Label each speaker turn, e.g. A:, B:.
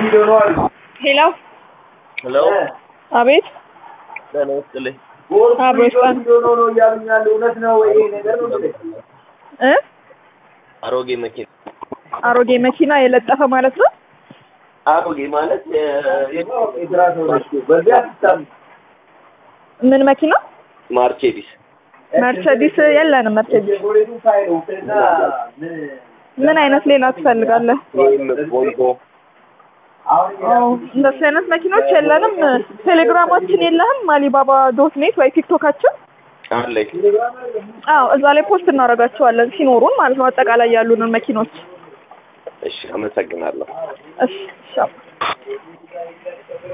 A: ሄሎ
B: ሄሎ
A: አቤት
B: ጤና ይስጥልኝ።
A: አብሮ ይስጣል እ
B: አሮጌ መኪና
A: አሮጌ መኪና የለጠፈ ማለት ነው።
B: አሮጌ ማለት
A: ምን መኪና?
B: ማርቼዲስ
A: መርቸዲስ የለንም። መርቸዲስ ምን አይነት ሌላ ትፈልጋለህ?
B: ወይም ቮልቮ
A: አዎ፣ እንደሱ አይነት መኪኖች የለንም። ቴሌግራማችን የለህም? አሊባባ ዶት ኔት ወይ ቲክቶካችን?
B: አለኝ።
A: አዎ፣ እዛ ላይ ፖስት እናደርጋቸዋለን ሲኖሩን ማለት ነው። አጠቃላይ ያሉንን መኪኖች።
B: እሺ፣ አመሰግናለሁ።
A: እሺ፣ እሺ።